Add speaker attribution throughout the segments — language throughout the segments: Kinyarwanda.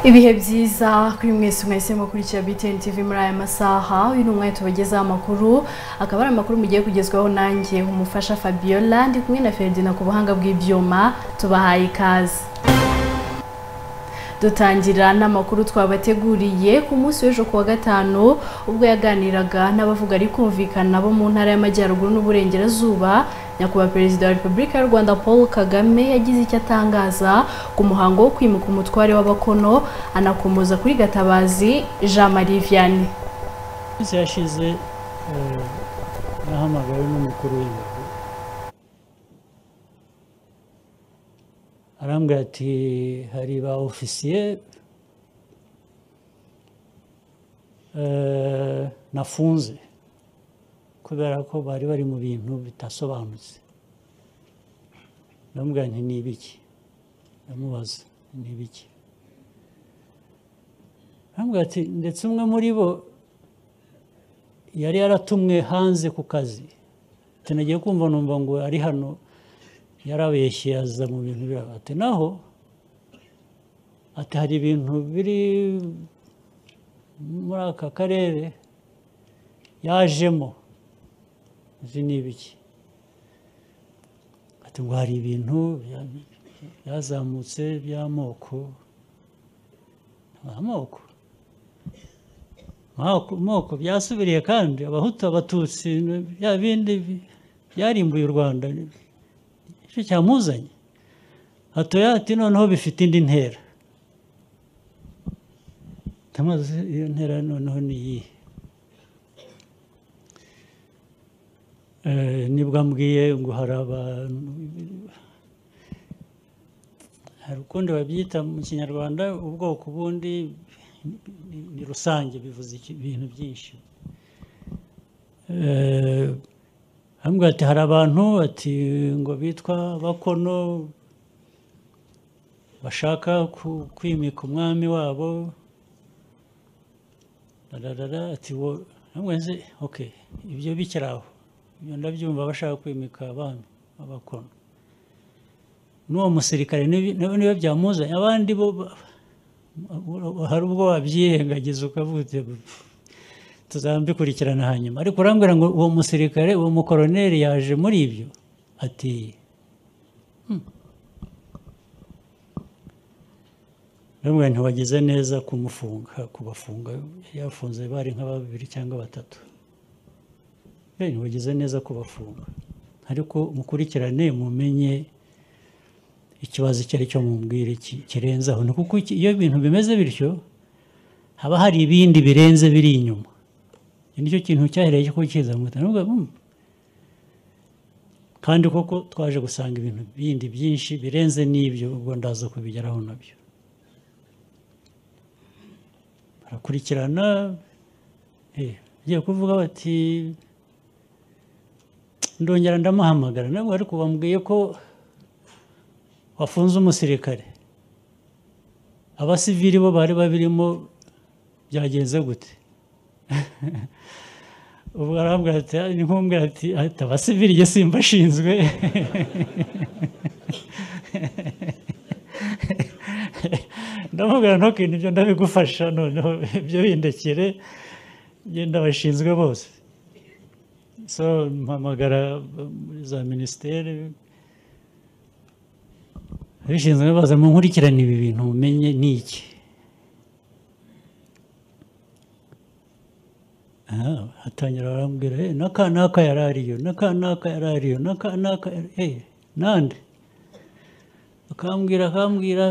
Speaker 1: ibihe byiza kuri mwese mwese mukurikira BTN TV muri aya masaha uyu ni umwanya tubagezaho amakuru akaba ari amakuru mugiye kugezwaho nanjye umufasha Fabiola ndi kumwe na Ferdinand ku buhanga bw'ibyuma tubahaye ikaze dutangira n'amakuru twabateguriye ku munsi w'ejo kuwa gatanu ubwo yaganiraga n'abavuga ari kumvikana bo mu ntara y'amajyaruguru n'uburengerazuba nyakubahwa perezida wa repubulika y'u rwanda paul kagame yagize icyo atangaza ku muhango wo kwimuka umutware w'abakono anakomoza kuri gatabazi jean marie vianney
Speaker 2: iminsi yashize nahamagawe n'umukuru w'ingabo arambwira ati hari ba ofisiye nafunze kubera ko bari bari mu bintu bidasobanutse ndamubwira nti ni ibiki ndamubaza ni ibiki arambwira ati ndetse umwe muri bo yari yaratumwe hanze ku kazi tunagiye kumva numva ngo ari hano yarabeshye aza mu bintu biraba ati naho ati hari ibintu biri muri aka karere yajemo izi ni ibiki ati ngo hari ibintu byazamutse by'amoko amoko amoko byasubiriye kandi abahutu abatutsi bya bindi byarimbuye u rwanda icyo cyamuzanye hatoya ati noneho bifite indi ntera iyo ntera noneho ni iyihe nibwo ambwiye ngo hari abantu hari ukundi babyita mu kinyarwanda ubwoko bundi ni rusange bivuze ibintu byinshi hambwa ati hari abantu ati ngo bitwa bakono bashaka kwimika umwami wabo ati wo oke ibyo bikiri aho ibyo ndabyumva bashaka kwimika abami abakono n'uwo musirikare niba byamuzanye abandi bo hari ubwo wabyirengagiza ukavuga tuzabikurikirana hanyuma ariko urambwira ngo uwo musirikare uwo mukoroneri yaje muri ibyo ati urambwira ntiwagize neza kumufunga kubafunga yafunze bari nka babiri cyangwa batatu ntiwagize neza kubafunga ariko mukurikirane mumenye ikibazo icyo ari cyo mubwire kirenzaho ni kuko iyo ibintu bimeze bityo haba hari ibindi birenze biri inyuma iki nicyo kintu cyahereye cyo kukiza kandi koko twaje gusanga ibintu bindi byinshi birenze n'ibyo ubwo ndaza kubigeraho nabyo barakurikirana ugiye kuvuga bati ndongera ndamuhamagara nabwo ariko bambwiye ko wafunze umusirikare abasivili bo bari babirimo byagenze gute ubwo arambwira ati ni nk'umbwira ati ahita abasivili igihe simba ashinzwe ndamubwira ntukintu ibyo ndabigufasha noneho ibyo bindekere ngenda bashinzwe bose so mpamagara muri za minisiteri abishinzwe baza mu nkurikirane ibi bintu mumenye ni iki hatangira barambwira n'aka n'aka yari ariyo n'aka n'aka yari ariyo n'aka n'aka eee nande akambwira akambwira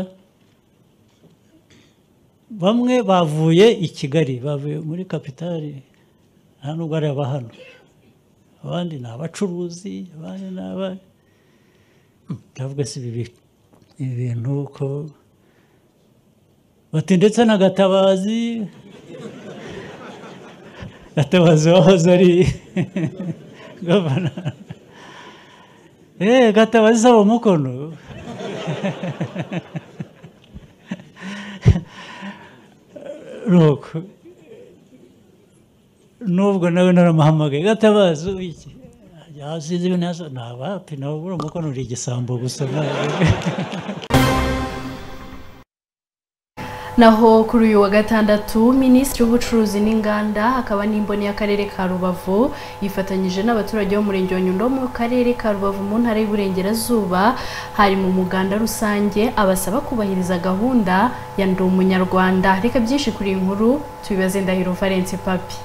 Speaker 2: bamwe bavuye i kigali bavuye muri kapitali nta nubwo ari aba hano abandi ni abacuruzi abandi ni aba ndavuga si ibi bintu ibintu ko bati ndetse na gatabazi gatabazi wahoze ari gavana eee gatabazi saba umukono nuko nubwo nawe naramuhamagaye gatabazi iki yazize ibintu yazo ni abapi nawe buriya umukono uri igisambo gusa
Speaker 1: naho kuri uyu wa gatandatu minisitiri w'ubucuruzi n'inganda akaba n'imboni y'akarere ka rubavu yifatanyije n'abaturage bo mu murenge wa nyundo mu karere ka rubavu mu ntara y'uburengerazuba hari mu muganda rusange abasaba kubahiriza gahunda ya ndi umunyarwanda reka byinshi kuri iyi nkuru tubibaze ndahiro valence papi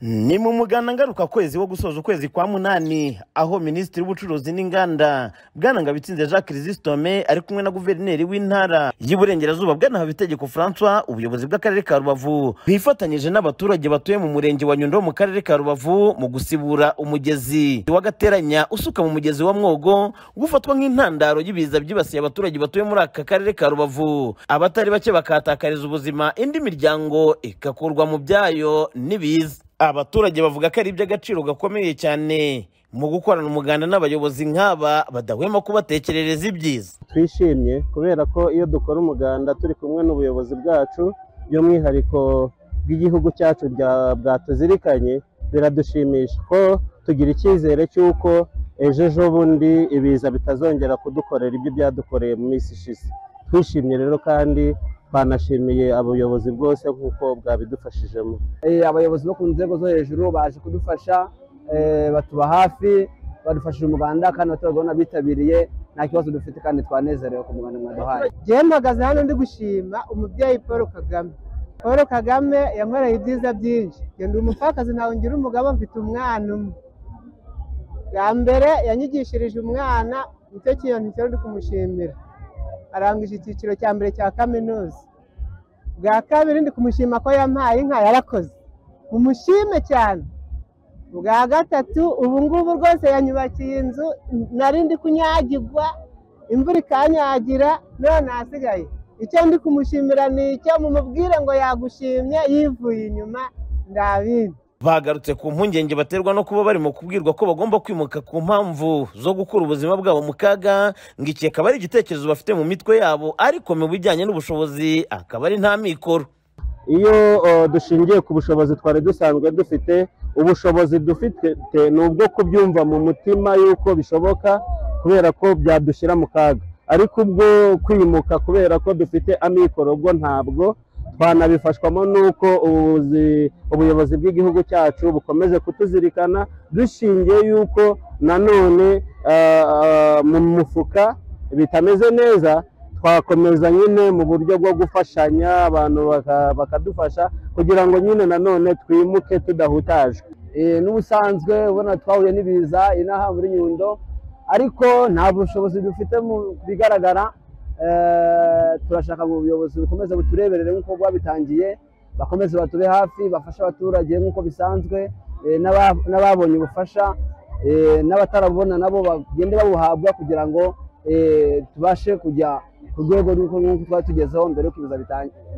Speaker 3: ni mu muganda ngaruka kwezi wo gusoza ukwezi kwa munani aho minisitiri w'ubucuruzi n'inganda bwana ngabitsinze jacques rizistome ari kumwe na guverineri w'intara y'iburengerazuba bwana habitegeko francois ubuyobozi bw'akarere ka rubavu bifatanyije n'abaturage batuye mu murenge wa nyundo mu karere ka rubavu mu gusibura umugezi w'agateranya usuka mu mugezi wa mwogo gufatwa nk'intandaro y'ibiza byibasiye abaturage batuye muri aka karere ka rubavu abatari bake bakahatakariza ubuzima indi miryango igakurwa mu byayo n'ibiza abaturage bavuga ko ari iby'agaciro gakomeye cyane mu gukorana umuganda n'abayobozi nk'aba badahwema kubatekerereza ibyiza
Speaker 4: twishimye kubera ko iyo dukora umuganda turi kumwe n'ubuyobozi bwacu by'umwihariko bw'igihugu cyacu bwatuzirikanye biradushimisha ko tugira icyizere cy'uko ejo ejo bundi ibiza bitazongera kudukorera ibyo byadukoreye mu minsi ishize twishimye rero kandi banashimiye abayobozi bwose nk'uko bwabidufashijemo
Speaker 5: abayobozi bo ku nzego zo hejuru baje kudufasha batuba hafi badufashije umuganda kandi abaturage ubona bitabiriye nta kibazo dufite kandi twanezerewe ku muganda mwaduhaye
Speaker 6: njyewe mpagaze hano ndi gushima umubyeyi paul kagame paul kagame yankoreye ibyiza byinshi ndi umupfakazi ntawe ngira umugabo mfite umwana umwe bwa mbere yanyigishirije umwana nicyo kintu cyo ndi kumushimira arangije icyiciro cya mbere cya kaminuza bwa kabiri ndi kumushima ko yampaye inka yarakoze umushime cyane bwa gatatu ubu ngubu rwose yanyubakiye inzu nari ndi kunyagirwa imvura ikanyagira none hasigaye icyo ndi kumushimira ni icyo mumubwire ngo yagushimye yivuye inyuma ndabindi
Speaker 3: bagarutse ku mpungenge baterwa no kuba barimo kubwirwa ko bagomba kwimuka ku mpamvu zo gukura ubuzima bwabo mu kaga ngo iki akaba ari igitekerezo bafite mu mitwe yabo ariko mu bijyanye n'ubushobozi akaba ari nta mikoro
Speaker 4: iyo dushingiye ku bushobozi twari dusanzwe dufite ubushobozi dufite ni ubwo kubyumva mu mutima y'uko bishoboka kubera ko byadushyira mu kaga ariko ubwo kwimuka kubera ko dufite amikoro ubwo ntabwo twanabifashwamo n'uko ubuyobozi bw'igihugu cyacu bukomeje kutuzirikana dushingiye y'uko nanone mu mufuka bitameze neza twakomeza nyine mu buryo bwo gufashanya abantu bakadufasha kugira ngo nyine nanone twimuke tudahutajwe
Speaker 5: n'ubusanzwe ubona twahuye n'ibiza inaha muri nyundo ariko nta bushobozi dufite mu bigaragara turashaka ngo ubuyobozi bukomeze butureberere nk'uko bwabitangiye bakomeze batube hafi bafashe abaturage nk'uko bisanzwe n'ababonye ubufasha n'abatarabubona nabo bagende babuhabwa kugira ngo tubashe kujya ku rwego rw'uko twari tugezeho mbere y'uko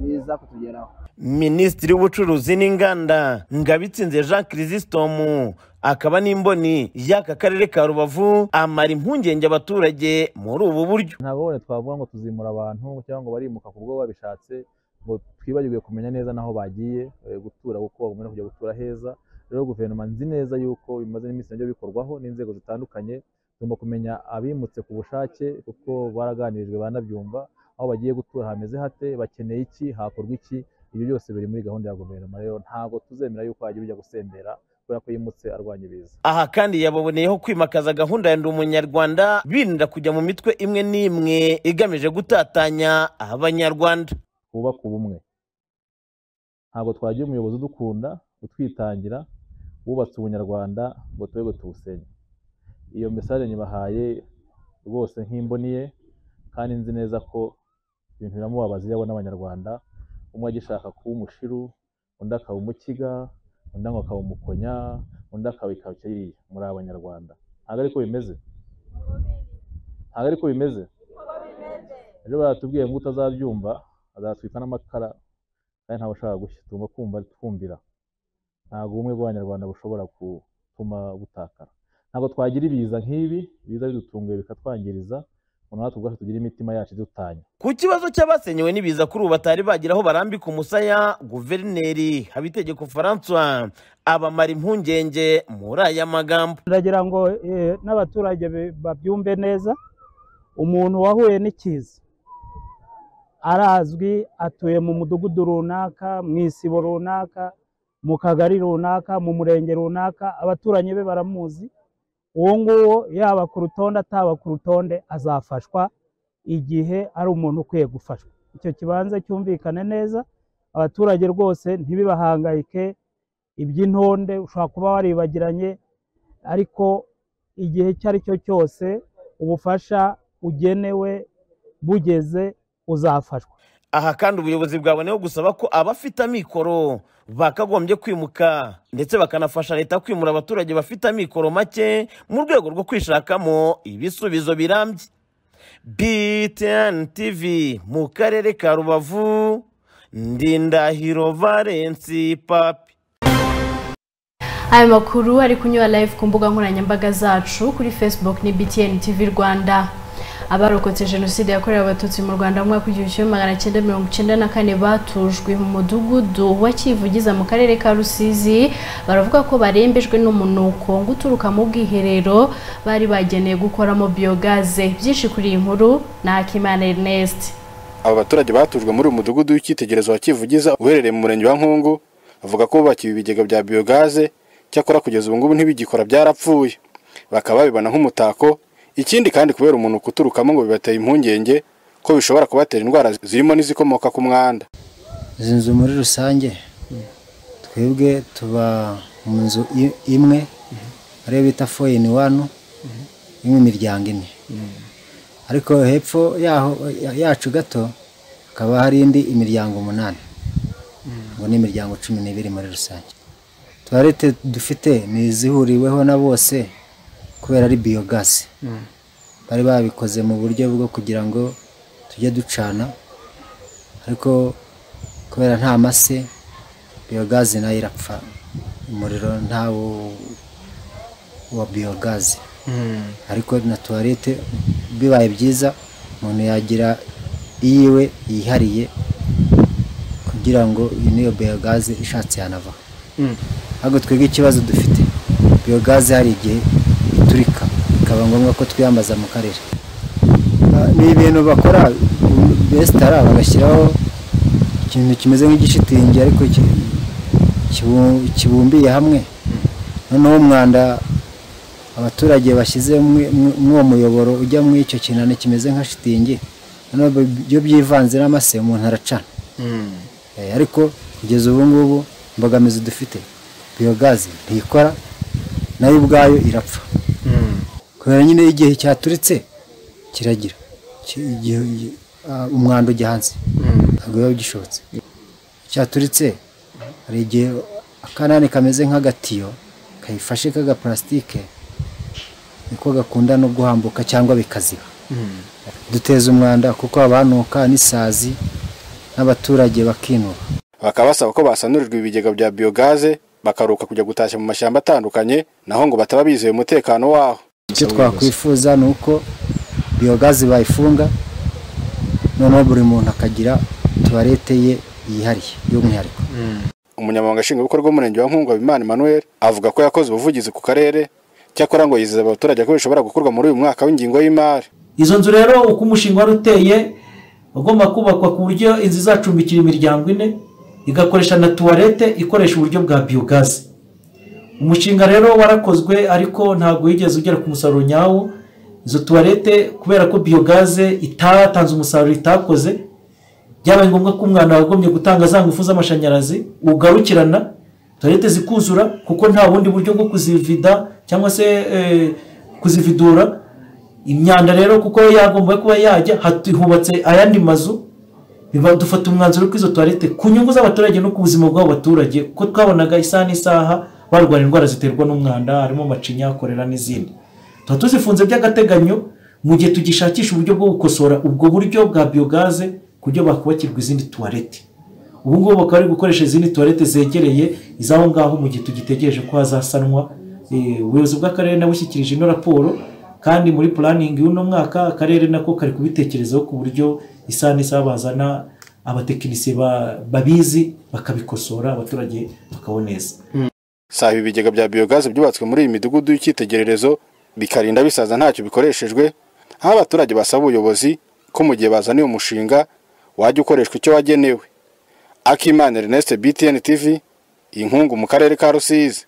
Speaker 5: biza kutugeraho
Speaker 3: minisitiri w'ubucuruzi n'inganda ngabitsinze jean kirisistomu akaba n'imboni y'aka karere ka rubavu amara impungenge abaturage muri ubu buryo
Speaker 7: ntabwo bone twavuga ngo tuzimura abantu cyangwa ngo barimuka ku bwo babishatse ngo twibagirwe kumenya neza naho bagiye gutura kuko bagomba kujya gutura heza rero guverinoma nzi neza yuko bimaze n'iminsi nabyo bikorwaho n'inzego zitandukanye tugomba kumenya abimutse ku bushake kuko baraganirijwe banabyumva aho bagiye gutura hameze hate bakeneye iki hakorwa iki ibyo byose biri muri gahunda ya guverinoma rero ntabwo tuzemera yuko hajya bijya gusembera kubera ko yimutse arwanya ibiza
Speaker 3: aha kandi yababoneyeho kwimakaza gahunda ya ndi umunyarwanda birinda kujya mu mitwe imwe n'imwe igamije gutatanya abanyarwanda
Speaker 7: twubaka ubumwe ntabwo twagira umuyobozi udukunda utwitangira wubatse ubunyarwanda ngo tube tuwusenye iyo mesaje nyibahaye rwose nk'imboniye kandi nzi neza ko ibintu biramubabaza iyo abona abanyarwanda umwe agishaka kuba umushiru undi akaba umukiga undi ngo akaba umukonya undi akaba ikabyo iriya muri abanyarwanda ntabwo ariko bimeze ntabwo ariko bimeze ejo baratubwiye ngo utazabyumva azatwika n'amakara kandi ntabwo ushaka gushya tugomba kumva twumvira ntabwo ubumwe bw'abanyarwanda bushobora gutuma butakara ntabwo twagira ibiza nk'ibi ibiza bidutunguye bikatwangiriza natwe ubwacu tugire imitima yacu idutanya
Speaker 3: ku kibazo cy'abasenyewe n'ibiza kuri ubu batari bagira aho barambika umusaya guverineri habitegeko francois abamara impungenge muri aya magambo
Speaker 8: ndagira ngo eh, n'abaturage bi- babyumve neza umuntu wahuye n'ikiza arazwi atuye mu mudugudu runaka mu isibo runaka mu kagari runaka mu murenge runaka abaturanyi be baramuzi uwo nguwo yaba ku rutonde ataba ku rutonde azafashwa igihe ari umuntu ukwiye gufashwa icyo kibanza cyumvikane neza abaturage rwose ntibibahangayike iby'intonde ushobora kuba waribagiranye ariko igihe icyo ari cyo cyose ubufasha ugenewe bugeze uzafashwa
Speaker 3: aha kandi ubuyobozi bwaboneyeho gusaba ko abafite amikoro bakagombye kwimuka ndetse bakanafasha leta kwimura abaturage bafite amikoro make mu rwego rwo kwishakamo ibisubizo birambye btn tv mu karere ka rubavu ndindahiro valensi papi
Speaker 1: aya makuru ari kunyura live ku mbuga nkoranyambaga zacu kuri facebook ni btn tv rwanda abarokotse jenoside yakorewe abatutsi mu rwanda mu mwaka w'igihumbi kimwe magana cyenda mirongo icyenda na kane batujwe mu mudugudu wa kivugiza mu karere ka rusizi baravuga ko barembejwe n'umunuko ngo uturuka mu bwiherero bari bageneye gukoramo biyogaze byinshi kuri iyi nkuru ni akimana ernest
Speaker 9: aba baturage batujwe muri uyu mudugudu w'icyitegererezo wa kivugiza uherereye mu murenge wa nkungu bavuga ko bubakiwe ibigega bya biyogaze cyakora kugeza ubu ngubu ntibigikora byarapfuye bakaba babibona nk'umutako ikindi kandi kubera umuntu uturukamo ngo bibateye impungenge ko bishobora kubatera indwara zirimo n'izikomoka ku mwanda
Speaker 10: izi nzu muri rusange twebwe tuba mu nzu i- imwe ariyo bita foyini wanu irimo imiryango ine ariko hepfo yaho ya- yacu gato hakaba hari indi imiryango umunani ngo ni imiryango cumi n'ibiri muri rusange tuwarete dufite ni izihuriweho na bose kubera ari biyogasi bari babikoze mu buryo bwo kugira ngo tujye ducana ariko kubera nta mase biyogazi nayo irapfa umuriro ntawo wa biyogazi ariko na tuwarete bibaye byiza umuntu yagira iyiwe yihariye kugira ngo n'iyo biyogazi ishatse yanava ahubwo twebwe ikibazo dufite biyogazi hari igihe iturika bikaba ngombwa ko twiyambaza mu karere Ah, ni ibintu bakora besitara bagashyiraho ikintu kimeze nk'igishitingi ariko ki- kibu- kibumbiye hamwe noneho umwanda abaturage bashyize muri uwo muyoboro ujya muri icyo kinani kimeze nka shitingi noneho bi- byo byivanze n'amase umuntu aracana Eh, ariko kugeza ubu ngubu imbogamizi dufite biyogazi ntikora nayo ubwayo irapfa kubera nyine igihe cyaturitse kiragira Ki- igihe- igihe- ah, umwanda ujya hanze ntabwo biba gishobotse cyaturitse hari igihe akanani kameze nk'agatiyo kayifashe k'agaparasitike niko gakunda no guhambuka cyangwa bikaziba duteza umwanda kuko habanuka n'isazi n'abaturage bakinuba
Speaker 9: bakaba basaba ko basanurirwa ibigega bya biyogaze bakaruka kujya gutashya mu mashyamba atandukanye naho ngo bataba bizeye umutekano waho
Speaker 10: icyo twakwifuza ni uko biyogazi bayifunga noneho buri muntu akagira tuwarete ye yihariye y'umwihariko
Speaker 9: umunyamabanga nshingwabikorwa w'umurenge wa nkungu habimana emmanuel avuga ko yakoze ubuvugizi ku karere cyakora ngo yizeza abaturage ko bishobora gukorwa muri uyu mwaka w'ingingo y'imari
Speaker 11: izo nzu rero uko umushinga wari uteye ugomba kubakwa ku buryo inzu izacumbikira imiryango ine igakoresha na tuwarete ikoresha uburyo bwa biyogazi umushinga rero warakozwe ariko ntabwo wigeze ugera ku musaruro nyawo izo tuwarete kubera ko biyogaze itatanze umusaruro itakoze byabaye ngombwa ko umwana wagombye gutanga za ngufu z'amashanyarazi ugarukirana tuwarete zikuzura kuko nta bundi buryo bwo kuzivida cyangwa se eh, kuzividura imyanda rero kuko yagomba kuba yajya hatu- hubatse ayandi mazu biba- dufata umwanzuro ko izo tuwarete ku nyungu z'abaturage no ku buzima bw'abaturage kuko twabonaga isaha n'isaha barwara indwara ziterwa n'umwanda harimo macinya korera n'izindi tuba tuzifunze by'agateganyo mu gihe tugishakisha uburyo bwo gukosora ubwo buryo bwa biyogaze ku buryo bakubakirwa izindi tuwarete ubu ngubu bakaba bari gukoresha izindi tuwarete zegereye iz'aho ngaho mu gihe tugitegereje ko hazasanwa Eh, ubuyobozi bw'akarere nabushyikirije ino raporo kandi muri puraningi y'uno mwaka akarere nako kari kubitekerezaho ku buryo isaha n'isaha bazana abatekinisiye ba- babizi bakabikosora abaturage bakaboneza
Speaker 9: si ibi ibigega bya biyogazi byubatswe muri iyi midugudu y'icyitegererezo bikarinda bisaza ntacyo bikoreshejwe aho abaturage basaba ubuyobozi ko mu gihe bazaniye umushinga wajya ukoreshwa icyo wagenewe akimana ernest btn tv inkungu mu karere ka rusizi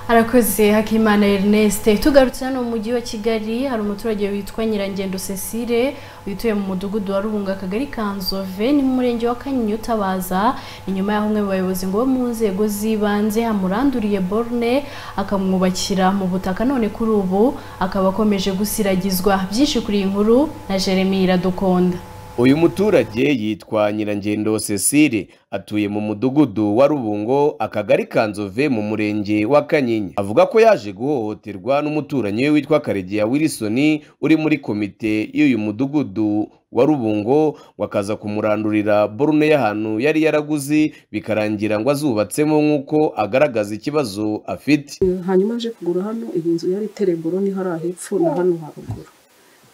Speaker 1: harakoze hakimana ernest tugarutse hano mu mujyi wa kigali hari umuturage witwa nyirangendo cecile wituye mu mudugudu wa rubunga akagari ka nzove ni mu murenge wa kanyinya utabaza inyuma y'aho umwe mu bayobozi ngo bo mu nzego z'ibanze amuranduriye borne akamwubakira mu butaka none kuri ubu akaba akomeje gusiragizwa byinshi kuri iyi nkuru na jeremy iradukunda
Speaker 12: uyu muturage yitwa nyirangendo cecile atuye mu mudugudu wa rubungo akagari ka nzove mu murenge wa kanyinya avuga ko yaje guhohoterwa n'umuturanyi we witwa karegeya wilson uri muri komite y'uyu mudugudu wa rubungo wakaza kumurandurira borune y'ahantu yari yaraguze bikarangira ngo azubatsemo nk'uko agaragaza ikibazo afite
Speaker 13: hanyuma aje kugura hano iyi nzu yari iteye boroni hariya hepfo na hano haruguru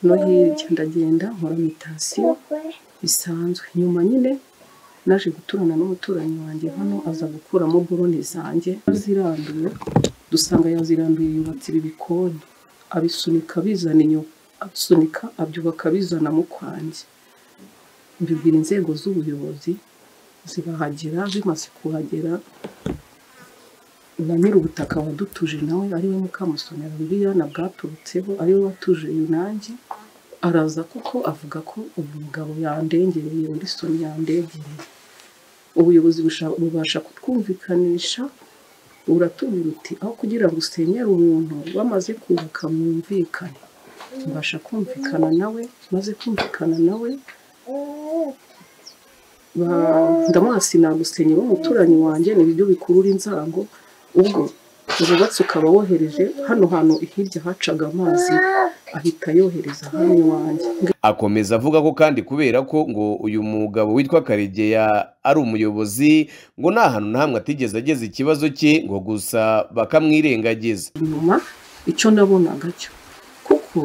Speaker 13: no hirya ndagenda nkora mitasiyo bisanzwe nyuma nyine naje guturana n'umuturanyi wanjye hano aza gukuramo boroni zanjye aziranduye dusanga yaziranduye yubatse ibi bikoni abisunika abizana inyuma abisunika abyubaka abizana mu kwanjye mbibwira inzego z'ubuyobozi zibahagera bimaze kuhagera na nyir'ubutaka wadutuje nawe ariwe mukamusomera bibiliya na bwaturutseho ariwe watuje yunange araza kuko avuga ko uyu mugabo yandengereye urisoni yandengereye ubuyobozi busha- bubasha kutwumvikanisha uratubwira uti aho kugira ngo usenyere umuntu bamaze kubaka mwumvikane mbasha kumvikana nawe maze kumvikana nawe ndamwasi nagusenya umuturanyi wanjye ni ibyo bikurura inzango ubwo ububatsi ukaba wohereje hano hantu hirya hacaga amazi ahita yohereza hano iwanjye
Speaker 12: akomeza avuga ko kandi kubera ko ngo uyu mugabo witwa karegeya ari umuyobozi ngo nta hantu na hamwe atigeze ageza ikibazo cye ngo gusa bakamwirengagiza
Speaker 13: inyuma icyo nabonaga cyo kuko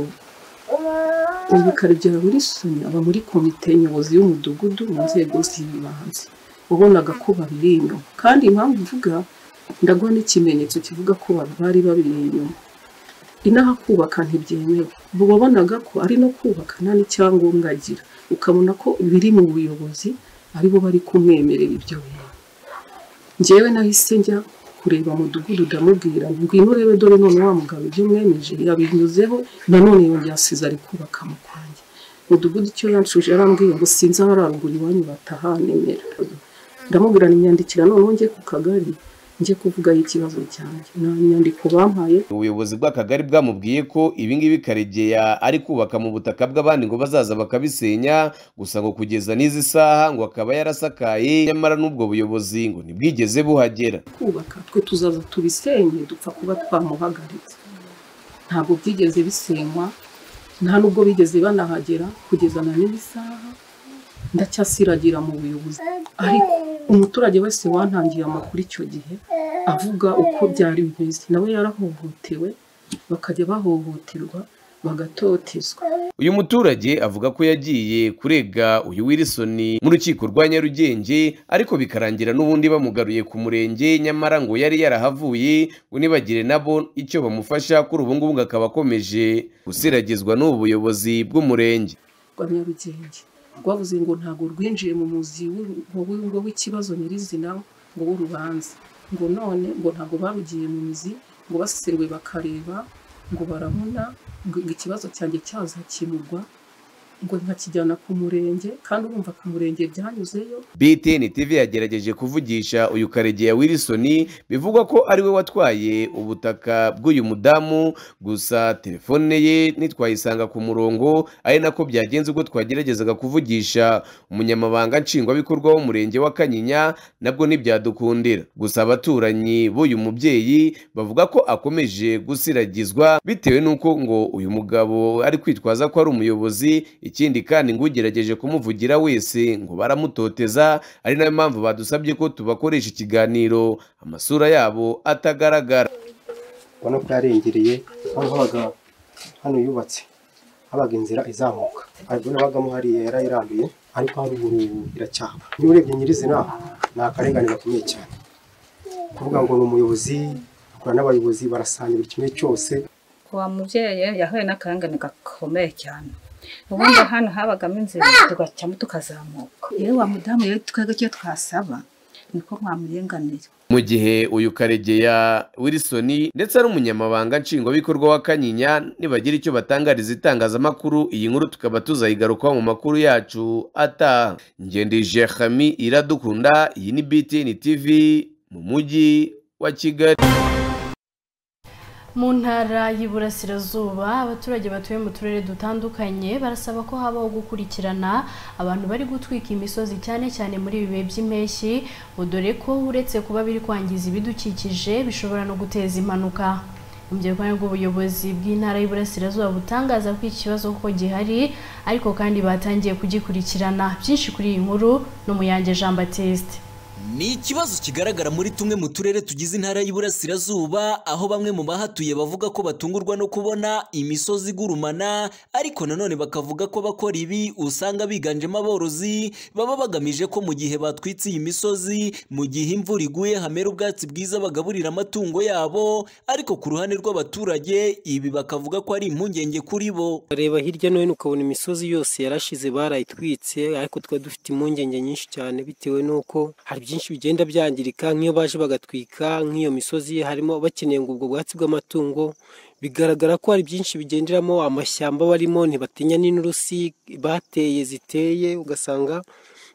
Speaker 13: ubu karebyara wilson aba muri komite nyobozi y'umudugudu mu nzego z'ibanze wabonaga ko babiri inyuma kandi impamvu uvuga ndaguha n'ikimenyetso kivuga ko ba- bari babiri inyuma inaha kubaka ntibyemewe ubu wabonaga ko ari no kubaka nta n'icyangombwa agira ukabona ko biri mu buyobozi aribo bari kumwemerera ibyo bintu njyewe nahise njya kureba mudugudu ndamubwira ngwino urebe dore none wa mugabo ibyo mwemeje yabinyuzeho nanone yongera asize ari kubaka mu kwanjye mudugudu icyo yanshuje yarambwiye ngo sinzi aho ararugura iwanyu batahanemera ndamubwira imyandikira noneho njye ku kagari njye kuvugaho ikibazo cyanjye nta nyandiko bampaye
Speaker 12: ubuyobozi bw'akagari bwamubwiye ko ibingibi karegeya ari kubaka mu butaka bw'abandi ngo bazaza bakabisenya gusa ngo kugeza n'izi saha ngo akaba yarasakaye nyamara n'ubwo buyobozi ngo ntibwigeze buhagera
Speaker 13: kubaka twe tuzaza tubisenye dupfa kuba twamuhagaritse ntabwo byigeze bisenywa nta nubwo bigeze banahagera kugeza na n'iyi saha ndacyasiragira mu buyobozi ariko umuturage wese wantangiye amakuru icyo gihe avuga uko byari bimeze nawe yarahohotewe bakajya bahohoterwa bagatotezwa
Speaker 12: uyu muturage avuga ko yagiye kurega uyu Wilson mu rukiko rwa Nyarugenge ariko bikarangira n'ubundi bamugaruye ku murenge nyamara ngo yari yarahavuye ngo nibagire nabo icyo bamufasha kuri ubu ngubu ngo akaba akomeje gusiragizwa n'ubu buyobozi bw'umurenge
Speaker 13: rwa nyarugenge rwavuze ngo ntabwo rwinjiye mu muzi w'u- ngo w'i- ngo w'ikibazo nyirizina ngo w'urubanza ngo none ngo ntabwo barugiye mu mizi ngo basesenguye bakareba ngo barabona ngo ikibazo cyanjye cyazakemurwa ngo nkakijyana ku murenge kandi urumva ku murenge byanyuzeyo
Speaker 12: BTN TV yagerageje kuvugisha uyu karegeya Wilson bivugwa ko ari we watwaye ubutaka bw'uyu mudamu gusa telefone ye ntitwayisanga ku murongo ari nako byagenze ubwo twageragezaga kuvugisha umunyamabanga nshingwabikorwa w'umurenge wa Kanyinya nabwo ntibyadukundira gusa abaturanyi b'uyu mubyeyi bavuga ko akomeje gusiragizwa bitewe n'uko ngo uyu mugabo ari kwitwaza ko ari umuyobozi ikindi kandi ngo ugerageje kumuvugira wese ngo baramutoteza ari nayo mpamvu badusabye ko tubakoresha ikiganiro amasura yabo atagaragara
Speaker 14: ubona ko yarengereye aho habaga hano yubatse habaga inzira izamuka haruguru habagamo hariya yarayiranduye ariko haruguru iracyahaba niba urebye nyirizina ni akarengane gakomeye cyane kuvuga ngo ni umuyobozi akora n'abayobozi barasanga buri kimwe cyose
Speaker 15: wa mubyeyi yahuye n'akarengane gakomeye cyane ubundi hano habagamo inzira tugacamo tukazamuka yewe wa mudamu rero twebwe icyo twasaba niko mwamurenganira
Speaker 12: mu gihe uyu karegeya wilson ndetse ari umunyamabanga nshingwabikorwa wa kanyinya nibagira icyo batangariza itangazamakuru iyi nkuru tukaba tuzayigarukaho mu makuru yacu ataha ngendije hami iradukunda iyi ni btn tv mu mujyi wa kigali
Speaker 1: mu ntara y'iburasirazuba abaturage batuye mu turere dutandukanye barasaba ko habaho gukurikirana abantu bari gutwika imisozi cyane cyane muri ibi bihe by'impeshyi ngo dore ko uretse kuba biri kwangiza ibidukikije bishobora no guteza impanuka mu byarwanya rw'ubuyobozi bw'intara y'iburasirazuba butangaza ko iki kibazo kuko gihari ariko kandi batangiye kugikurikirana byinshi kuri iyi nkuru n'umuyange jean batiste
Speaker 16: Ni ikibazo kigaragara muri tumwe mu turere tugize intara y'Iburasirazuba aho bamwe mu bahatuye bavuga ko batungurwa no kubona imisozi igurumana ariko nanone bakavuga ko bakora ibi usanga biganjemo aborozi baba bagamije ko mu gihe batwitse iyi misozi mu gihe imvura iguye hamera ubwatsi bwiza bagaburira amatungo yabo ariko ku ruhande rw'abaturage ibi bakavuga ko ari impungenge kuri bo
Speaker 17: reba hirya no hino ukabona imisozi yose yarashize barayitwitse ariko twari dufite impungenge nyinshi cyane bitewe n'uko hari byinshi bigenda byangirika nk'iyo baje bagatwika nk'iyo misozi harimo bakeneye ngo ubwo bwatsi bw'amatungo bigaragara ko hari byinshi bigenderamo amashyamba barimo ntibatinya n'inturusi bateye ziteye ugasanga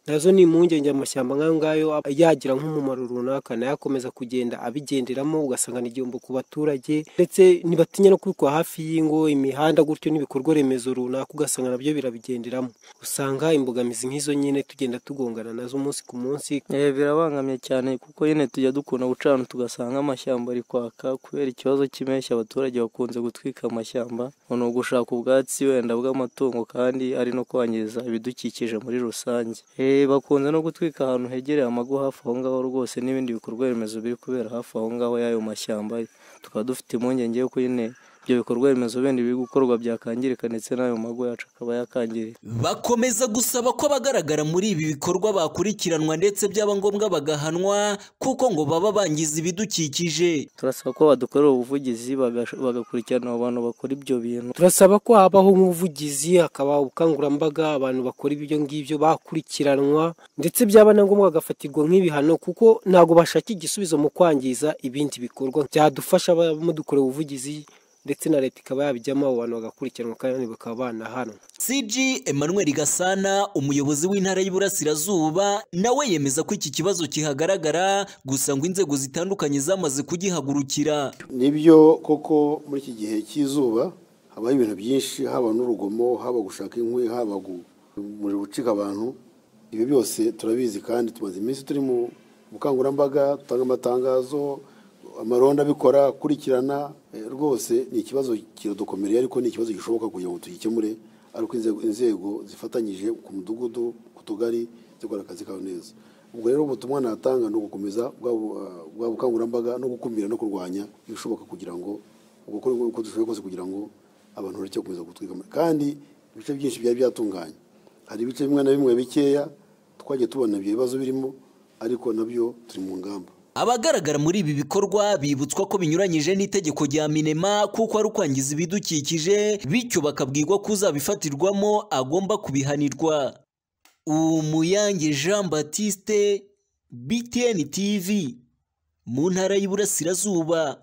Speaker 17: nazo ni impungenge amashyamba nk'ayo ngayo yagira nk'umumaro runaka nayo akomeza kugenda abigenderamo ugasanga ni igihombo ku baturage ndetse ntibatinya no kubikora hafi y'ingo imihanda gutyo n'ibikorwa remezo runaka ugasanga nabyo birabigenderamo usanga imbogamizi nk'izo nyine tugenda tugongana nazo umunsi ku munsi
Speaker 18: Eh, birabangamye cyane kuko nyine tujya dukunda gucana tugasanga amashyamba ari kwaka kubera ikibazo cy'impeshyi abaturage bakunze gutwika amashyamba ngo ni ugushaka ubwatsi wenda bw'amatungo kandi ari no kwangiza ibidukikije muri rusange Eh, bakunze no gutwika ahantu hegereye amago hafi aho ngaho rwose n'ibindi bikorwa remezo biri kubera hafi aho ngaho y'ayo mashyamba tukaba dufite impungenge yuko nyine ibyo bikorwa remezo bindi biri gukorwa byakangirika ndetse n'ayo mago yacu akaba yakangirika
Speaker 16: Bakomeza gusaba ko abagaragara muri ibi bikorwa bakurikiranwa ndetse byaba ngombwa bagahanwa kuko ngo baba bangiza ibidukikije.
Speaker 18: turasaba ko badukorera ubuvugizi bagasho- bagakurikirana abo bantu bakora ibyo bintu
Speaker 17: turasaba ko habaho nk'ubuvugizi hakaba ubukangurambaga abantu bakora ibyo ngibyo bakurikiranwa ndetse byaba na ngombwa bagafatirwa nk'ibihano kuko ntabwo bashaka igisubizo mu kwangiza ibindi bikorwa byadufasha mudukora ubuvugizi ndetse na leta ikaba yabijyamo abo bantu bagakurikiranwa kandi bakaba banahanwa
Speaker 16: CG Emmanuel Gasana umuyobozi w'intara y'Iburasirazuba nawe yemeza ko iki kibazo kihagaragara gusa ngo inzego zitandukanye zamaze kugihagurukira.
Speaker 19: nibyo koko muri iki gihe cy'izuba habaho ibintu byinshi haba n'urugomo haba gushaka inkwi haba gu- umuriro ucika abantu ibi byose turabizi kandi tumaze iminsi turi mu bukangurambaga dutanga amatangazo amaronda abikora akurikirana Eh, rwose ni ikibazo kiradukomereye ariko ni ikibazo gishoboka kugira ngo tugikemure ariko inzego, inzego zifatanyije ku mudugudu ku tugari zikora akazi kawe neza ubwo rero ubutumwa natanga ni ugukomeza bwa bu- ah, bwa bukangurambaga no gukumira no kurwanya ibishoboka kugira ngo gukora uko dushoboye kose kugira ngo abantu bareke gukomeza gutwika ama- kandi ibice byinshi byari byatunganye hari ibice bimwe na bimwe bikeya twagiye tubona ibyo bibazo birimo ariko nabyo turi mu ngamba
Speaker 16: Abagaragara muri ibi bikorwa bibutswa ko binyuranyije n'itegeko rya Minema kuko ari ukwangiza ibidukikije bityo bakabwirwa ko uzabifatirwamo agomba kubihanirwa. Umuyange Jean Baptiste BTN TV mu ntara y'Iburasirazuba.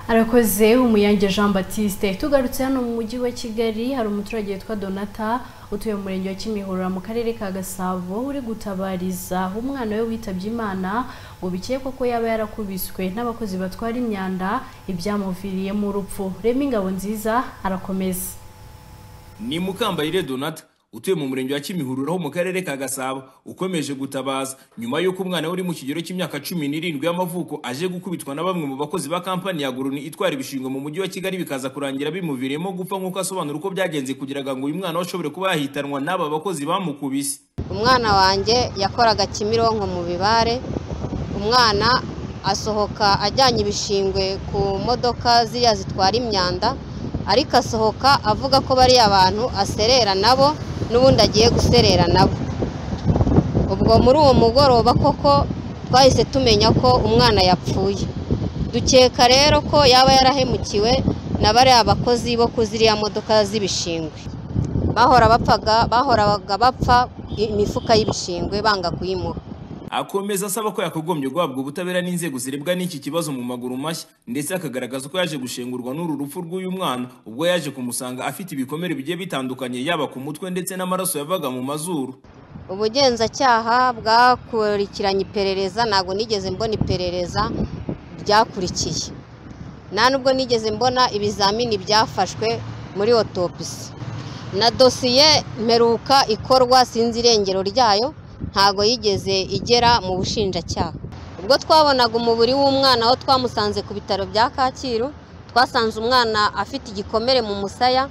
Speaker 1: Arakoze umuyange Jean Baptiste tugarutse hano mu mujyi wa Kigali hari umuturage witwa Donata utuye mu murenge wa Kimihurura mu karere ka Gasabo uri gutabariza umwana we witabye Imana ngo bikekwa ko yaba yarakubiswe n'abakozi batwara imyanda ibyamuviriyemo urupfu Remy Ngabonziza arakomeza
Speaker 20: ni mukambarire donata utuye mu murenge wa kimihurura ho mu karere ka gasabo ukomeje gutabaza nyuma y'uko umwana we uri mu kigero cy'imyaka cumi n'irindwi y'amavuko aje gukubitwa na bamwe mu bakozi ba kampani ya guruni itwara ibishingwe mu mujyi wa kigali bikaza kurangira bimuviriyemo gupfa nk'uko asobanura uko byagenze kugira ngo uyu mwana we ashobore kuba yahitanwa n'aba bakozi bamukubise
Speaker 21: umwana wanjye yakoraga kimironko mu bibare umwana asohoka ajyanye ibishingwe ku modoka ziriya zitwara imyanda ariko asohoka avuga ko bariya abantu aserera nabo n'ubundi agiye guserera nabo ubwo muri uwo mugoroba koko twahise tumenya ko umwana yapfuye dukeka rero ko yaba yarahemukiwe na bariya bakozi bo ku ziriya modoka z'ibishingwe bahora bapfaga bahoraga bapfa imifuka y'ibishingwe banga kuyimuha
Speaker 20: akomeza asaba ko yakagombye guhabwa ubutabera n'inzego zirebwa n'iki kibazo mu maguru mashya ndetse akagaragaza ko yaje gushengurwa n'uru rupfu rw'uyu mwana ubwo yaje kumusanga afite ibikomere bigiye bitandukanye yaba ku mutwe ndetse n'amaraso yavaga mu mazuru
Speaker 21: ubugenzacyaha bwakurikiranye iperereza ntabwo nigeze mbona iperereza ryakurikiye nta nubwo nigeze mbona ibizamini byafashwe muri otopisi na dosiye mperuka ikorwa sinzi irengero ryayo ntago yigeze igera mu bushinjacyaha ubwo twabonaga umubiri w'umwana aho twamusanze ku bitaro bya kacyiru twasanze umwana afite igikomere mu musaya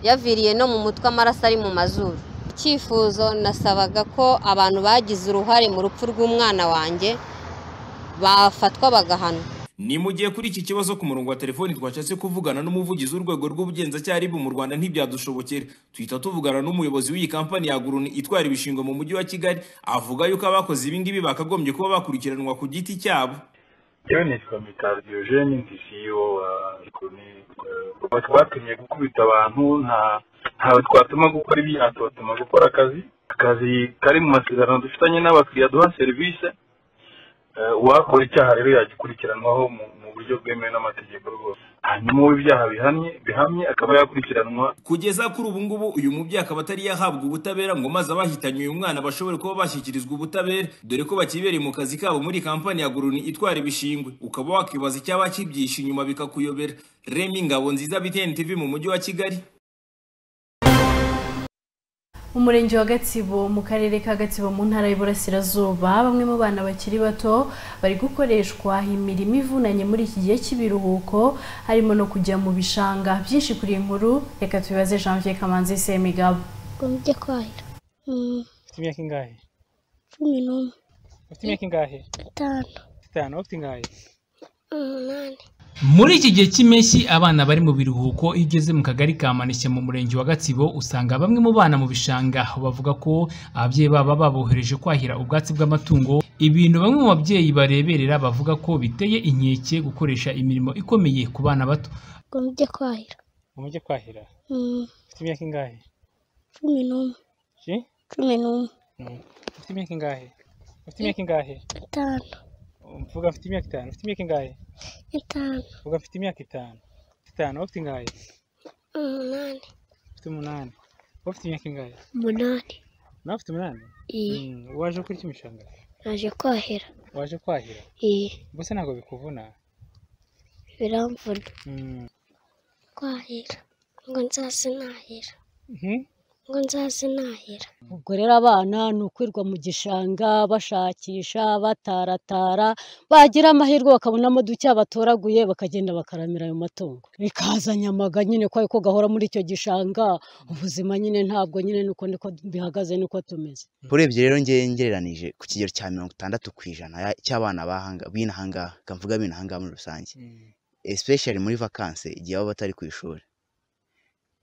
Speaker 21: yaviriye no mu mutwe amaraso ari mu mazuru icyifuzo nasabaga ko abantu bagize uruhare mu rupfu rw'umwana wanjye bafatwa bagahanwa
Speaker 20: ni mu gihe kuri iki kibazo ku murongo wa telefoni twashatse kuvugana n'umuvugizi w'urwego rw'ubugenzacyaha ribu mu rwanda ntibyadushobokera tuhita tuvugana n'umuyobozi w'iyi kampani ya guruni itwara ibishingwe mu mujyi wa kigali avuga yuko abakoze ibi ngibi bakagombye kuba bakurikiranwa ku giti cyabo
Speaker 22: yewe nitwa mitari diyogeni ndi siyo wa guruni kuva twatumye gukubita abantu ntawe twatuma gukora ibyaha tubatuma gukora akazi akazi kari mu masezerano dufitanye n'abakiriya duha serivisi uwakora icyaha rero yagikurikiranwaho mu buryo bwemewe n'amategeko rwose hanyuma uwo ibyaha bihamye bihamye akaba yakurikiranwa
Speaker 20: kugeza kuri ubu ngubu uyu mubyeyi akaba atari yahabwa ubutabera ngo maze abahitanye uyu mwana bashobore kuba bashyikirizwa ubutabera dore ko bakibereye mu kazi kabo muri kampani ya guruni itwara ibishingwe ukaba wakibaza icyaba kibyishe inyuma bikakuyobera remi ngabo nziza bitn tv mu mujyi wa kigali
Speaker 1: umurenge wa gatsibo mu karere ka gatsibo mu ntara y'Iburasirazuba bamwe mu bana bakiri bato bari gukoreshwa imirimo ivunanye muri iki gihe cy'ibiruhuko harimo no kujya mu bishanga byinshi kuri iyi nkuru reka tubibaze janvier kamanzi semigabo
Speaker 23: ujya kwahira
Speaker 24: ufite imyaka ingahe
Speaker 23: cumi n'umwe
Speaker 24: ufite imyaka ingahe
Speaker 23: itanu
Speaker 24: itanu ufite ingahe
Speaker 23: umunani
Speaker 25: muri iki gihe cy'impeshyi abana bari mu biruhuko iyo ugeze mu kagari ka manishya mu murenge wa gatsibo usanga bamwe mu bana mu bishanga bavuga ko ababyeyi babo babohereje kwahira ubwatsi bw'amatungo ibintu bamwe mu babyeyi bareberera bavuga ko biteye inkeke gukoresha imirimo ikomeye ku bana bato
Speaker 23: ngo mujye kwahira
Speaker 24: ngo mujye kwahira
Speaker 23: Mm,
Speaker 24: ufite imyaka ingahe
Speaker 23: cumi n'umwe
Speaker 24: Ki?
Speaker 23: cumi n'umwe
Speaker 24: Mm. ufite imyaka ingahe ufite imyaka ingahe
Speaker 23: itanu
Speaker 24: mvuga mfite imyaka itanu ufite imyaka ingahe
Speaker 23: itanu
Speaker 24: mvuga mfite imyaka itanu Ufite itanu ufite ingahe
Speaker 23: umunani
Speaker 24: ufite umunani ufite imyaka ingahe
Speaker 23: umunani
Speaker 24: nawe ufite umunani
Speaker 23: Iyi.
Speaker 24: Mm, waje gukora iki mu bishanga
Speaker 23: naje kwahira
Speaker 24: waje kwahira
Speaker 23: iyi
Speaker 24: mbese ntabwo bikuvuna
Speaker 23: biramvuna
Speaker 24: Mm.
Speaker 23: kwahira ngo nzaze nahira
Speaker 24: Mhm.
Speaker 23: ngo nzaze nahira
Speaker 26: ubwo rero abana ni ukwirirwa mu gishanga bashakisha bataratara bagira amahirwe bakabonamo duke batoraguye bakagenda bakaramira ayo matungo bikazanya amaga nyine ko ariko gahora muri icyo gishanga ubuzima nyine ntabwo nyine nuko niko bihagaze nuko tumeze
Speaker 27: urebye rero ngewe ngereranije ku kigero cya mirongo itandatu ku ijana ya- cy'abana bahanga b'inahangaha nga mvuga b'inahangaha muri rusange especially muri vakanse igihe baba batari ku ishuri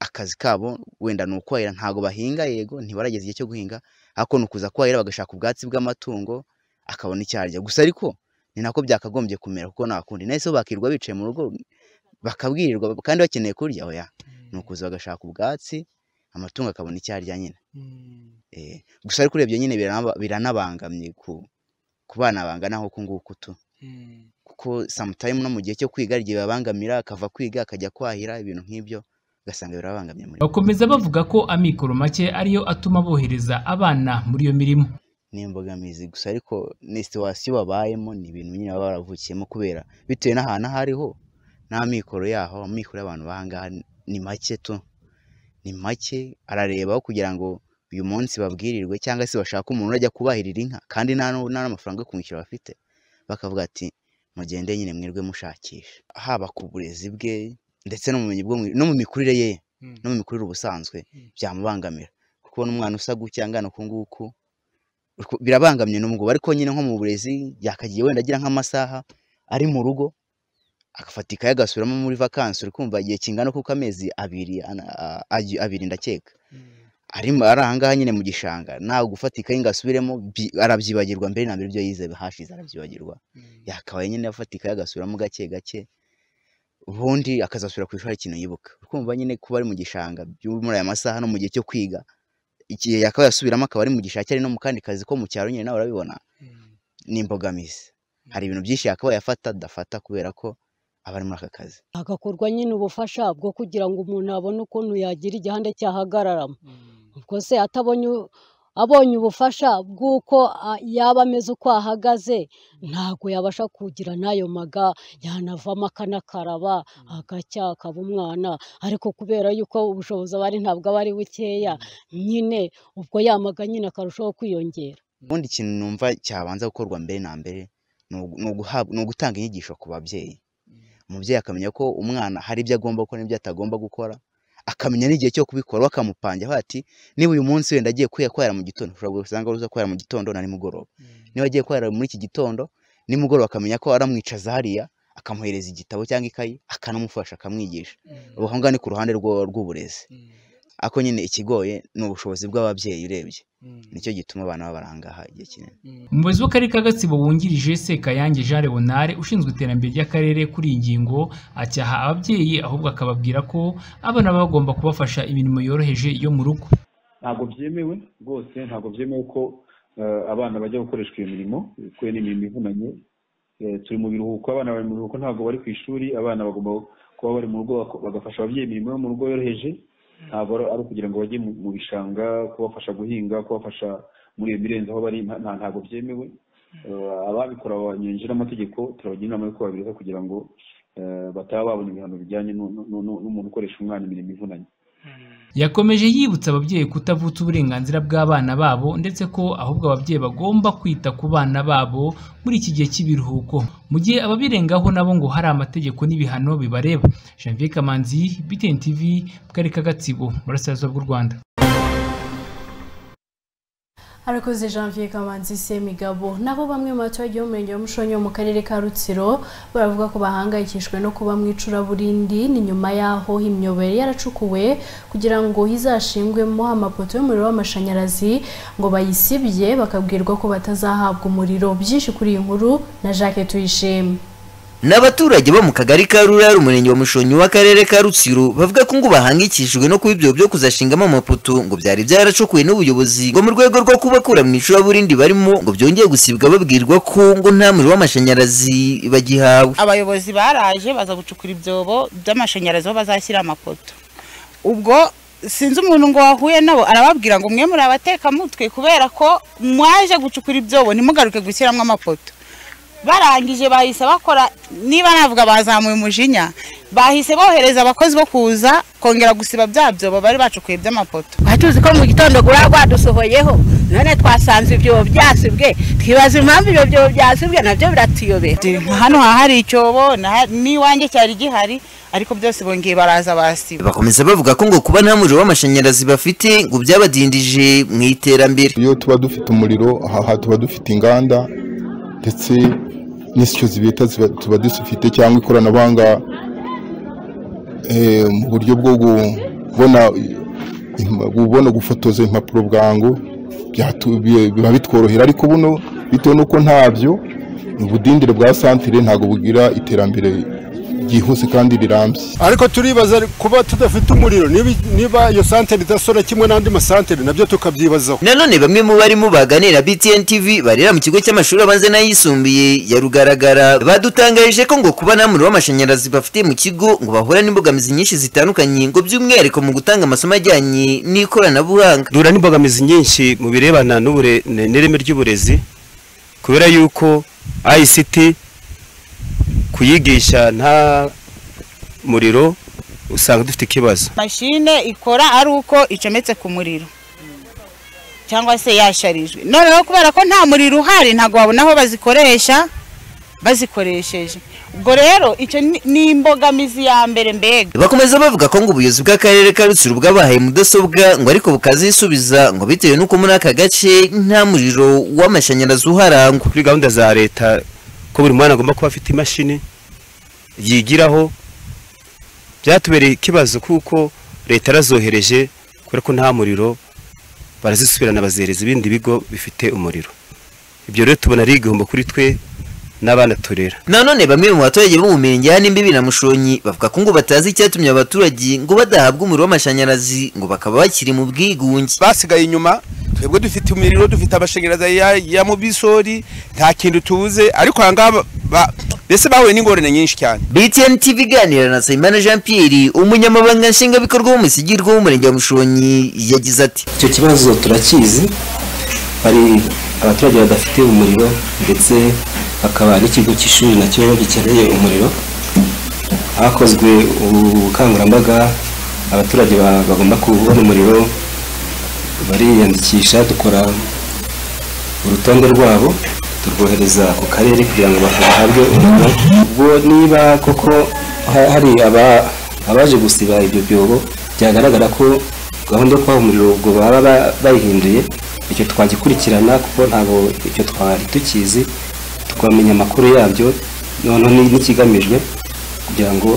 Speaker 27: akazi kabo wenda ni ukwahira ntabwo bahinga yego ntibarageza igihe cyo guhinga ariko ni ukuza kwahira bagashaka ubwatsi bw'amatungo akabona icyo arya gusa ariko ni nako byakagombye kumera kuko nta kundi nahise bakirwa bicaye mu rugo bakabwirirwa kandi bakeneye kurya oya ni ukuza bagashaka ubwatsi amatungo akabona icyo arya nyine Eh, gusa ariko urebye nyine biranaba- biranabangamye ku ku bana bangana nk'uku nguku tu kuko sometime no mu gihe cyo kwiga hari igihe bibabangamira akava kwiga akajya kwahira ibintu nk'ibyo ugasanga birabangamye muri
Speaker 25: bakomeza bavuga ko amikoro make ariyo atuma bohereza abana muri iyo mirimo
Speaker 27: ni imbogamizi gusa ariko ni situwasiyo babayemo ni ibintu nyine baba baravukiyemo kubera bitewe n'ahantu aho ariho n'amikoro yaho amikoro y'abantu bahangaha ni make tu ni make arareba aho kugira ngo uyu munsi babwirirwe cyangwa se bashaka umuntu urajya kubahirira inka kandi nta n'u- nta n'amafaranga yo kumwishyura bafite bakavuga ati mugende nyine mwirwe mushakisha haba ku burezi bwe ndetse no mu bumenyi bwo mu- no mu mikurire ye no mu mikurire ubusanzwe byamubangamira kuko ubona umwana usa gutya angana uku nguku uku- birabangamye n'ubwo ariko nyine nko mu burezi yakagiye wenda agira nk'amasaha ari mu rugo agafata ikaye agasubiramo muri vakansi uri kumva igihe kingana kuko amezi abiri ana- a- a- abiri ndakeka ari mu- ari ahangaha nyine mu gishanga ntawe gufata ikaye ngo asubiremo bi- arabyibagirwa mbere na mbere ibyo yize hashize arabyibagirwa yakabaye nyine afata ikaye agasubiramo gake gake ubundi akazasubira ku ishuri hari ikintu yibuka uri kumva nyine kuba ari mu gishanga byo- muri aya masaha no mu gihe cyo kwiga igihe yakabaye asubiramo akaba ari mu gishanga cyari no mu kandi kazi ko mu cyaro nyine nawe urabibona ni imbogamizi hari ibintu byinshi yakabaye afata adafata kubera ko aba ari muri aka kazi
Speaker 26: hagakorwa nyine ubufasha bwo kugira ngo umuntu abone ukuntu yagira igihanda cyahagararamo rwose atabonye u- abonye ubufasha bw'uko a- yaba ameze uko ahagaze ntabwo yabasha kugira n'ayo maga yanavamo akanakaraba agacya akaba umwana ariko kubera yuko ubushobozi aba ari ntabwo aba ari bukeya nyine ubwo yamaga nyine akarushaho kwiyongera
Speaker 27: ubundi ikintu numva cyabanza gukorwa mbere na mbere ni ugu- ni uguhabwa- ni ugutanga inyigisho ku babyeyi umubyeyi akamenya ko umwana hari ibyo agomba gukora n'ibyo atagomba gukora akamenya n'igihe cyo kubikora bakamupangira aho ati niba uyu munsi wenda agiye kwiha kwahera mu gitondo ushobora gusanga uza kwahera mu gitondo na nimugoroba niba agiye kwahera muri iki gitondo nimugoroba akamenya ko aramwicaza hariya akamuhereza igitabo cyangwa ikayi akanamufasha akamwigisha ubu aho ngaho ni ku ruhande rwo- rw'uburezi ariko nyine ikigoye ni ubushobozi bw'ababyeyi urebye nicyo gituma abana babarangaha igihe kinini
Speaker 25: umuyobozi w'akarere ka gatsibo wungirije sekayange jean leonard ushinzwe iterambere ry'akarere kuri iyi ngingo acyaha ababyeyi ahubwo akababwira ko abana baba bagomba kubafasha imirimo yoroheje yo mu rugo
Speaker 28: ntabwo byemewe rwose ntabwo byemewe ko eh, abana bajya gukoreshwa iyo mirimo kubera ni imirimo ivunanye Eh, turi mu biruhuko abana bari mu biruhuko ntabwo bari ku ishuri abana bagomba kuba bari mu rugo bako- bagafasha ababyeyi imirimo yo mu rugo yoroheje ntabwo ari ari ukugira ngo bajye mu mu bishanga kubafasha guhinga kubafasha muri iyo mirenze aho bari nta- nta- ntabwo byemewe Eh, ababikora banyuranyije n'amategeko turabagira inama yo kubabiriza kugira ngo eh, bataba babona ibihano bijyanye n'u- n'u- n'u- n'umuntu ukoresha umwana imirimo ivunanye
Speaker 25: yakomeje yibutsa ababyeyi kutavutsa uburenganzira bw'abana babo ndetse ko ahubwo ababyeyi bagomba kwita ku bana babo muri iki gihe cy'ibiruhuko mu gihe ababirengaho nabo ngo hari amategeko n'ibihano bibareba janvier kamanzi btn tv mu karere ka gatsibo mu burasirazuba bw'u rwanda
Speaker 1: harakoze janvier kamanzi semigabo nabo bamwe mu baturage b'umurenge wa mushonyo mu karere ka rutsiro baravuga ko bahangayikishijwe no kuba mu icuraburindi ni nyuma y'aho imyoboro yaracukuwe kugira ngo izashingwemo amapoto y'umuriro w'amashanyarazi ngo bayisibye bakabwirwa ko batazahabwa umuriro byinshi kuri iyi nkuru na jacques tuyishime
Speaker 29: ni abaturage bo mu kagari ka rurari umurenge wa mushonyi w'akarere ka rutsiro bavuga ko ngo bahangikishijwe no kuba ibyo byo kuzashingamo amapoto ngo byari byaracukuwe n'ubuyobozi ngo mu rwego rwo kubakura mu icuraburindi barimo ngo byongeye gusibwa babwirwa ko ngo nta muriro w'amashanyarazi bagihawe
Speaker 4: abayobozi baraje baza gucukura ibyobo by'amashanyarazi aho bazashyira amapoto ubwo sinzi umuntu ngo wahuye nabo arababwira ngo mwe muri abatekamutwe kubera ko mwaje gucukura ibyobo ntimugaruke gushyiramo amapoto barangije bahise bakora niba navuga bazamuye umujinya bahise bohereza abakozi bo kuza kongera gusiba bya byobo bari bacukuye by'amapoto
Speaker 30: tuzi ko mu gitondo gura rwadusohoyeho none twasanze ibyobo byasibwe twibaza impamvu ibyo byobo byasibwe nabyo biratuyobera
Speaker 4: hano hahari icyobo na- n'iwanjye cyari gihari ariko byose bongeye baraza basiba
Speaker 29: bakomeza bavuga ko ngo kuba nta muriro w'amashanyarazi bafite ngo byabadindije mu iterambere
Speaker 31: iyo tuba dufite umuriro aha tuba dufite inganda ndetse n'isyo zibita ziba- tuba dufite cyangwa ikoranabuhanga eh, mu buryo bwo kubona kubona gufotoza impapuro bwangu byatu- bi- biba bitworohera ariko buno bitewe n'uko ntabyo ubudindire bwa santire ntabwo bugira iterambere ryihuse kandi rirambye
Speaker 32: ariko turibaza kuba tudafite umuriro niba- niba iyo santere idasora kimwe n'andi masantere nabyo tukabyibazaho
Speaker 29: nanone bamwe mu barimo baganira btn tv barera mu kigo cy'amashuri abanza n'ayisumbuye ya rugaragara badutangarije ko ngo kuba nta muriro w'amashanyarazi bafite mu kigo ngo bahura n'imbogamizi nyinshi zitandukanye ngo by'umwihariko mu gutanga amasomo ajyanye n'ikoranabuhanga
Speaker 33: duhura n'imbogamizi nyinshi mu birebana n'ubure- n- n'ireme ry'uburezi kubera yuko ICT kuyigisha nta muriro usanga dufite ikibazo
Speaker 4: mashine ikora ari uko icometse ku muriro cyangwa se yasharijwe noneho kubera ko nta muriro uhari ntabwo babona aho bazikoresha bazikoresheje ubwo rero icyo ni- ni imbogamizi ya mbere mbega
Speaker 29: bakomeza bavuga ko ngo ubuyobozi bw'akarere ka rutsiro bwabahaye mudasobwa ngo ariko bukazisubiza ngo bitewe n'uko muri aka gace nta muriro w'amashanyarazi uharangwa
Speaker 33: kuri gahunda za leta ko buri mwana agomba kuba afite imashini yigiraho byatubereye ikibazo kuko leta yarazohereje kubera ko nta muriro barazisubirana bazihereza ibindi bigo bifite umuriro ibyo rero tubona ari igihombo kuri twe n'abana turera
Speaker 29: nanone bamwe mu baturage bo mu mirenge ya n'imbibi na mushonyi bavuga ko ngo batazi icyatumye abaturage ngo badahabwa umuriro w'amashanyarazi ngo bakaba bakiri mu bwigunge
Speaker 34: basigaye inyuma twebwe dufite imiriro dufite amashanyarazi ya, ya mu bisori nta kintu tubuze ariko aha ngaha ba- ba- mbese bahuye n'ingorane nyinshi cyane
Speaker 29: btn tv iganira na nsabimana jean pierre umunyamabanga nshingwabikorwa w'umusigirwa w'umurenge wa mushonyi yagize ati
Speaker 35: icyo kibazo turakizi hari abaturage badafite umuriro ndetse hakaba n'ikigo cy'ishuri nacyo gikeneye umuriro hakozwe ubukangurambaga abaturage ba- bagomba kubona umuriro bariyandikisha dukora urutonde rwabo turwohereza ku karere kugira ngo bahabwe umuriro ubwo niba koko ha- hari aba- abaje gusiba ibyo byobo byagaragara ko gahunda yo kubaha umuriro ubwo baba ba- bayihinduye icyo twagikurikirana kuko ntabwo icyo twari tukizi tukamenya amakuru yabyo noneho ni- n'ikigamijwe kugira ngo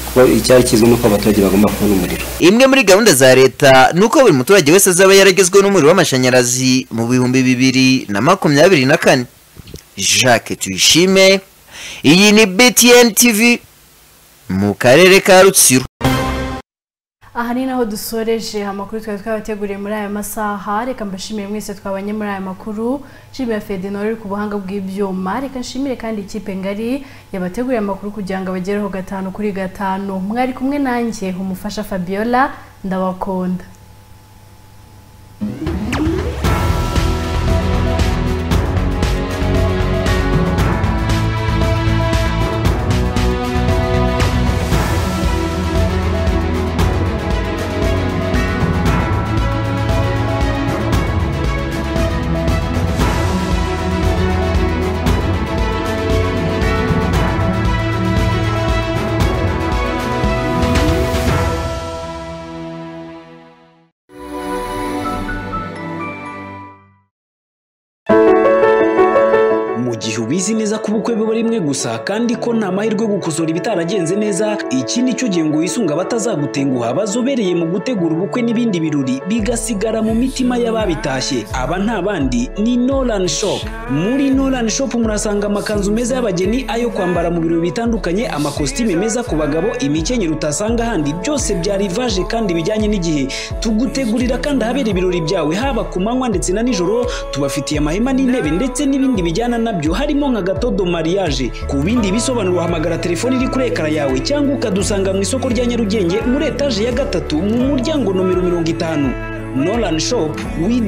Speaker 35: kuko icyari kizwi nuko abaturage bagomba kubona umuriro
Speaker 29: imwe muri gahunda za leta ni uko buri muturage wese azaba yaragezweho n'umuriro w'amashanyarazi mu bihumbi bibiri na makumyabiri na kane jacques tuyishime iyi ni btn tv mu karere ka rutsiro
Speaker 1: aha ni naho dusoreje amakuru twari twabateguriye muri aya masaha reka mbashimire mwese twabanye muri aya makuru nshimira fedinoro uri ku buhanga bw'ibyuma reka nshimire kandi ikipe ngari yabateguriye amakuru kugira ngo abagereho gatanu kuri gatanu mwari kumwe nanjye umufasha fabiola ndabakunda
Speaker 36: mu gihe ubizi neza ko ubukwe biba rimwe gusa kandi ko nta mahirwe yo gukosora ibitaragenze neza iki ni cyo gihe ngo wisunge abatazagutenguha bazobereye mu gutegura ubukwe n'ibindi birori bigasigara mu mitima y'ababitashye aba nta bandi ni Nolan Shop muri Nolan Shop murasanga amakanzu meza y'abageni ayo kwambara mu birori bitandukanye amakositime meza ku bagabo imikenyero utasanga ahandi byose bya rivage kandi bijyanye n'igihe tugutegurira kandi ahabera ibirori byawe haba ku manywa ndetse na nijoro tubafitiye amahema n'intebe ndetse n'ibindi bijyana nabyo harimo nka gatodo mariage ku bindi bisobanuro uhamagara telefoni iri kuri ekara yawe cyangwa ukadusanga mu isoko rya nyarugenge muri etaje ya gatatu mu muryango nomero mirongo itanu nolan shop we